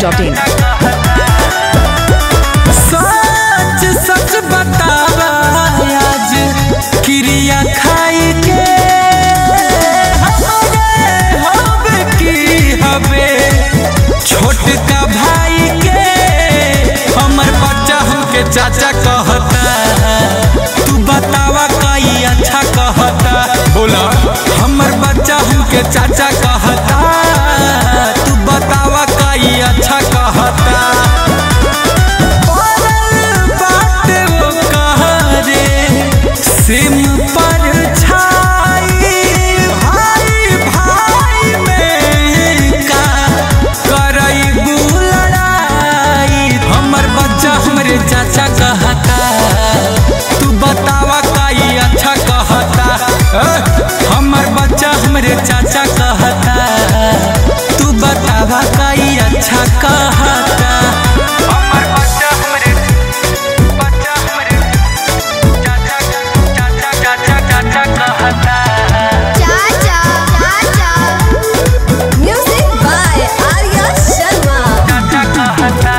masti.in. सच सच बतावा आज क्रिया खाई के हमारे हवे की हवे छोटका भाई के हमर बच्चा हमके चाचा कहता तू बतावा कई अच्छा कहता बोला हमर बच्चा हमके चाचा कहता तू बतावा कई अच्छा कहता पड़ल बाटे वो कहरे, सिम पर छाई भाई भाई में का करई लड़ाई हमर बच्चा हमरे चाचा कहता तू बतावा काई अच्छा कहता अ, हमर बच्चा हमरे चाचा कहता तू बतावा काई अच्छा कहता हमर बच्चा हमरे बच्चा हमरे चाचा चाचा चाचा चाचा कहता Chacha, Chacha. Music by Arya Sharma. चाचा कहता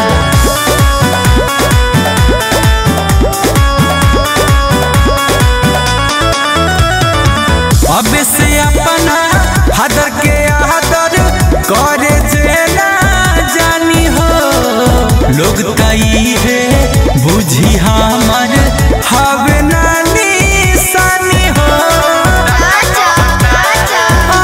अब से अपना हदर के आदर करे जे ना जानी हो लोग तई है बुझी हमर हवे ना निशानी हो Chacha, Chacha.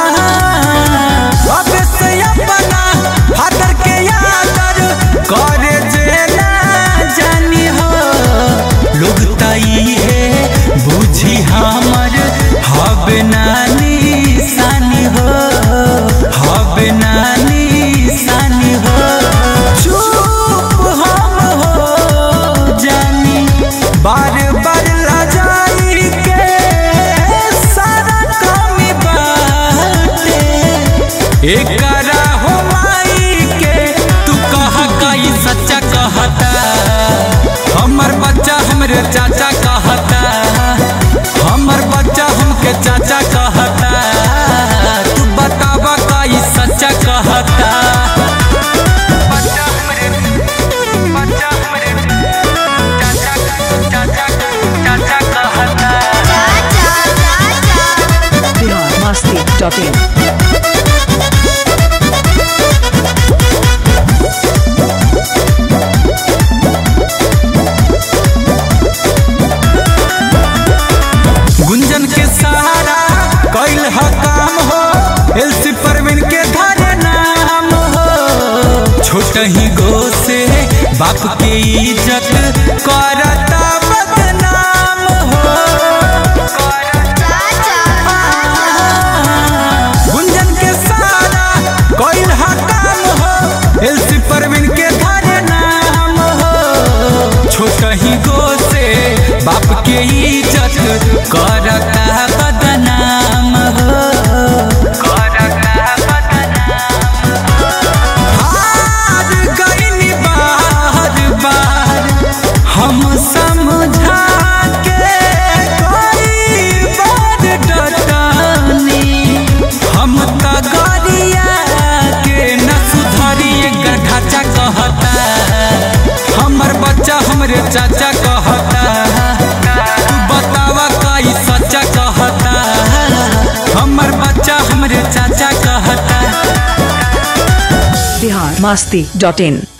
अब से अपना हदर के आदर करे जे ना जानी हो लोग तई है बुझी हमर हवे ना निशानी हो हवे ना निशानी हो चुप हम हो जानी बार बार लजाई के सारा कमी बाटे एकरा हो माई के तू कह कई सच्चा कहता हमर बच्चा हमरे चाचा कहता हमर बच्चा हमके चाचा कहता तू बतावा कई सच्चा कहता बच्चा हमरे बच्चा हमरे चाचा चाचा चाचा कहता Chacha, Chacha. Bihar masti.in. गुंजन के सहारा कैल ह काम हो एलसी परवीन के धरे नाम हो छोट ही गो से बाप के इज्जत करता बदनाम हो Chacha, गुंजन के सहारा कैल ह काम हो एलसी परवीन के धरे नाम हो छोट ही गो से बाप के इज्जत करता बदनाम हो करता बदनाम हार गइनी बार बार हम समझा के कई बार डटानी हम त गरिया के न सुधरी गढ़ाचा कहता हमर बच्चा हमरे चाचा कहता तू बतावा कई सच्चा कहता हमर बच्चा हमरे चाचा कहता Bihar masti.in.